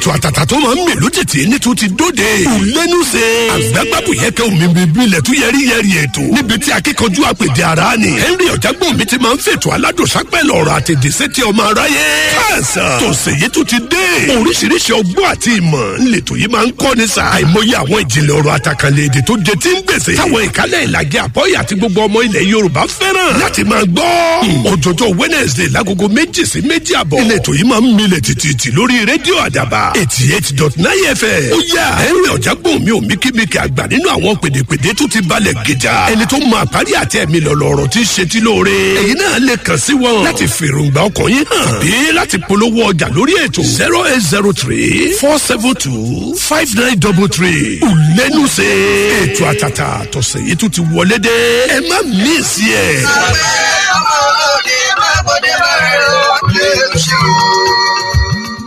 ètò àtàtà tó máa ń mèlú tètè ní tún ti dóde. ìlẹ́nu ṣe. àgbàgbàbù yẹ kẹ́ omi bíbí ilẹ̀ tún yẹrí yẹrí ètò. níbi tí akíkanjú àpèdè ara ni. henry ọ̀jágbọ́n mi ti máa ń fètò aládùnsápẹ́lẹ̀ ọ̀rọ̀ àtẹ̀dẹ̀ sétí ọmọ aráyé. káàsán tòsẹ̀ yìí tún ti dé. oríṣiríṣi ọgbọ́n àti ìmọ̀ ńlẹ̀tọ̀ yìí máa ń kọ́ ni sa. àìmọye àwọn ìjìnlẹ̀ ọ̀rọ̀ àtàkànlẹ̀ èdè tó jẹ tí ń gbèsè. táwọn ìkálẹ̀ ìlàgẹ̀ àbọ̀yà àti gbogbo ọmọ ilẹ̀ yorùbá fẹ́ràn láti máa gbọ́. òjòjò wednesday lágogo méjì sí méjì àbọ̀. ìlẹ̀tọ̀ yìí máa ń milẹ̀ tìtìtì lórí rédíò àdàbà eighty eight dot nine fm. ó yà henry ọ̀jágbọ́n mi ò míkímíkì àgbà nínú àwọn pèdèpèdè tó ti balẹ̀ gíjà. ẹni tó máa parí àti ẹ̀mí lọ̀lọ̀rọ̀ tí ń ṣe tí lóore. èyí náà lè kàn sí wọn láti fèròǹgbà ọkàn yín hàn bí láti polówó ọjà lórí ètò zero eight zero three four seven two five nine double three. ìlẹ́nu ṣe ètò àtàtà tọ̀sẹ̀ yìí tún ti wọlé dé. ẹ má mí sí ẹ̀. ọmọ olóde má bọ́dé bá rẹ̀ ọ́ lè ṣe o.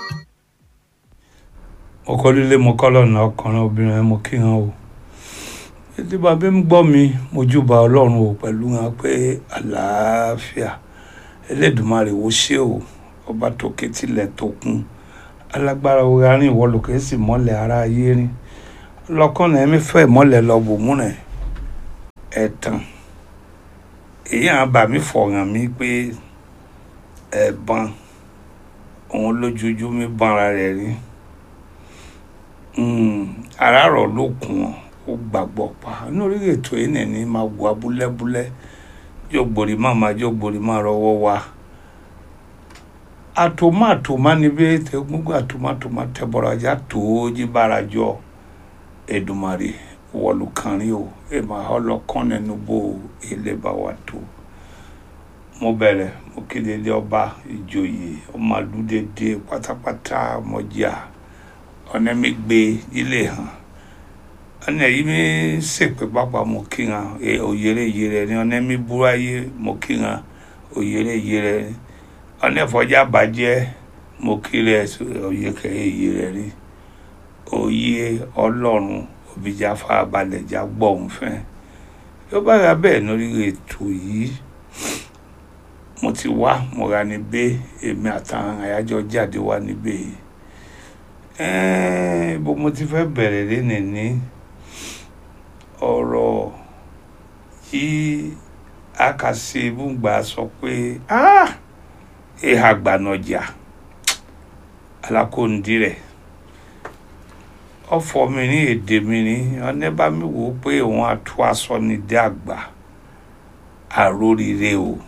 ọkọ líle mo kọ́ lọ́nà ọkùnrin obìnrin mo kí hàn o títí bàbá ń gbọ́ mi mojúbà ọlọ́run o pẹ̀lú hàn pé àlàáfíà ẹlẹ́dùnmarè wo ṣé o ọba tó kétílẹ̀ tó kún alágbára orí arìn ìwọ lòkè sì mọ́lẹ̀ ara ayé rí lọ́kànnà ẹ̀mí fẹ́ mọ́lẹ̀ lọ bò múnẹ̀ ẹ̀tàn èyí àwọn bà mí fọ̀ràn mi pé ẹ̀bọn òun lójoojú mi bọ́nra rẹ̀ rí àràárọ̀ ló kùn ọ́ ó gbàgbọ́ pa lórí ètò yìí nìní máa wà búlẹ́búlẹ́ yóò gbòrí má máa yóò gbòrí má rọwọ́ wa àtòmá àtòmá níbi tẹ gbogbo àtòmá àtòmá tẹbọrọ ajá tó jíbára jọ Èdùmàrè wọlùkànrin o èèmà ọlọ́kàn nínú bó ilé bá wà tó mo bẹ̀rẹ̀ mo kéde ilé ọba ìjòyè ọmọ àlùdédé pátápátá mọ́jà ọ̀nà mi gbé ilé hàn ọ̀nà yìí mi sèpè pápá mo kí hàn òyèrè yèrè ni ọ̀nà mi búráyé mo kí hàn òyèrè yèrè ni ọ̀nà ìfọ̀jà bàjẹ́ mo kí rẹ̀ òye kẹ̀yẹ yèrè ni òye ọlọ́run òbíjà farabalẹ̀ já gbọ́ òun fẹ́ yóò bá ra bẹ́ẹ̀ lórí ètò yìí mo ti wá mo ra níbẹ̀ èmi àtàwọn àyájọ́ jáde wá níbẹ̀ yìí bó mo ti fẹ́ bẹ̀rẹ̀ lẹ́nìí ní ọ̀rọ̀ yìí akase bùngbà sọ pé ìhà gbànàjà alákòóndì rẹ̀ ọ̀fọ̀ mi ní èdè mi ní ọ̀nẹ́bà mi wò ó pé òun àtú aṣọ ní dé àgbà àrórire o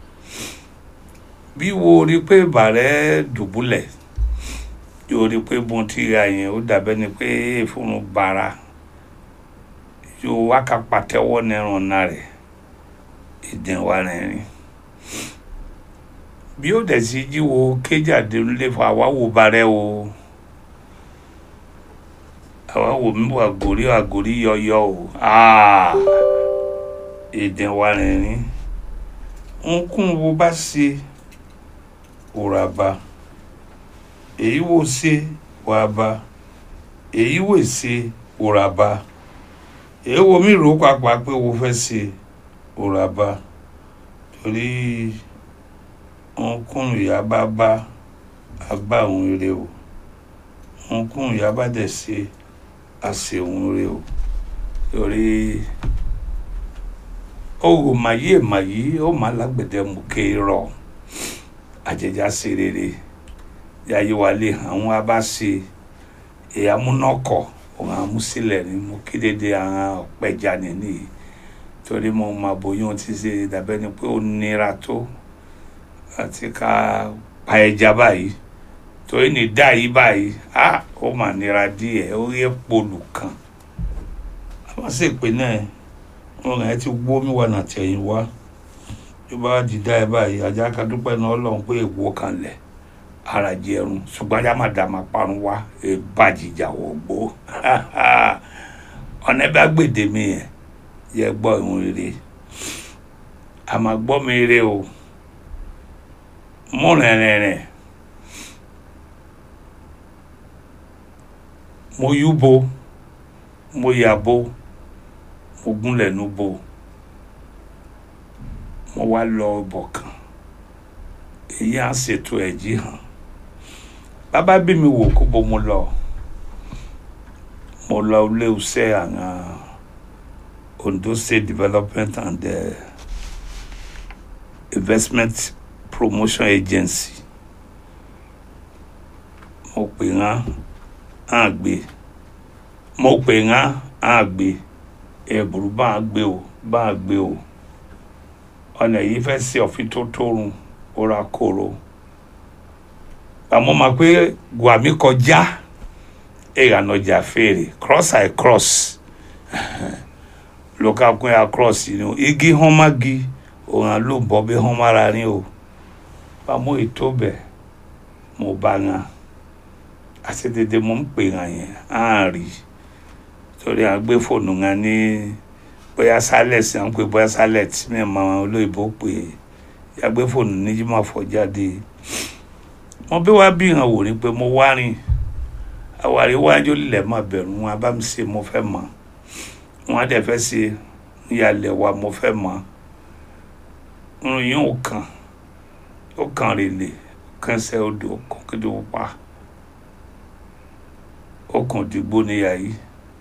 bí wo rí pé bàrẹ́ dùbúlẹ̀ yóò rí pé bọ́n ti ra yẹn ó dàbẹ́ ni pé ìfúnnu bara yóò wá ká pàtẹ́wọ́ nẹ́rùn náà rẹ̀ ìdẹ̀wà rẹ̀ rìn bí ó dẹ̀ sí jíwo kéjàdé ńlẹ̀ fún àwáwò barẹ́ o àwáwò mi wà gòrí àgòrí yọyọ o ìdẹ̀wà rẹ̀ rìn nkún wo bá ṣe òràbà èyí wò ṣe wàá ba èyí wò ṣe òrà ba èyí wo mi rò pàpà pé wo fẹ́ ṣe òrà ba torí nkún ìyá bá bá àgbà òun rè o nkún ìyá bá dẹ̀ ṣe àṣẹ òun rè o torí owó màyí màyí ó má lágbẹ̀dẹ̀ mú kéèrọ̀ àjẹjà ṣe rere yàyí wà lè àwọn abáṣe ìyàmúnọkọ òun àmúsílẹ̀ ni mo kéde àwọn ọ̀pẹ̀já nìyí torí mo máa bóyún ti ṣe dàbẹ́ ni pé ó nira tó àti ká pa ẹja báyìí torí ní dá yìí báyìí á ó mà nira díẹ̀ ó yẹ polu kan àwọn sì pé náà wọn kàn ti gbó mi wà nàtẹ̀yìn wá tó bá di dá ẹ báyìí ajá kadúpẹ́ náà ọlọ́run pé èwo kan lẹ̀ ara jẹrun ṣùgbọ́n ajá máa dà máa parun wá ìbàjìjà wọ̀ gbó ọ̀nà bá gbèdé mi yẹn yẹ gbọ́ ìhun rere àmọ́ gbọ́ mi rere o mú rìnrìnrìn mo yúbo mo yàbo mo gúnlẹ̀ núbo mo wá lọ bọ̀ kan èyí á ṣètò ẹ̀jí hàn bàbá bí mi wò kó bó mo lọ mo lọ ilé iṣẹ́ àwọn Ondo State Development and uh, Investment Promotion Agency mo pè ŋá á gbé mo pè ŋá á gbé ẹ̀bùrú bá a gbé o bá a gbé o ọ̀nà yìí fẹ́ sí ọ̀fin tó tóorun ó ra kóró àmọ́ máa pé guami kọjá ìyànà ọjà fèrè cross i cross local queen across you know, igi hàn má gi òun àlò bọ́ bí hàn má ra ní o àmọ́ ètò bẹ̀ mo bá ŋa àti dédé mo ń pè ŋa yẹn á rí torí à ń gbé fóònù ŋa ní bóyá silent à ń pè bóyá silent mi mọ olóyìnbó pè é yà gbé fóònù níjí máa fọ jáde mo bí wá bí hàn wò ni pé mo wá rìn àwárí wájú lílẹ̀ máa bẹ̀rù wọn bá mi ṣe mo fẹ́ mọ̀ wọn á dẹ̀ fẹ́ ṣe ìyàlẹ̀ wa mo fẹ́ mọ̀ irun yín ò kàn ó kàn rèlè kẹsẹ̀ odò kàn kéde ó pa ó kàn dìgbò níyà yìí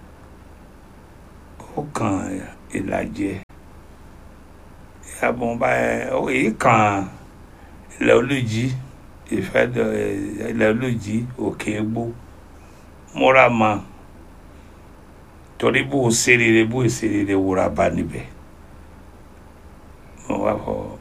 ó kàn ìlàjẹ ìyàbọ̀ bá èyí kàn ilẹ̀ olójì ìfẹ́ ilẹ̀ olójì òkè egbò múra ma torí bó o ṣe rere bó o ṣe rere wúra bá níbẹ̀ mo wá fọ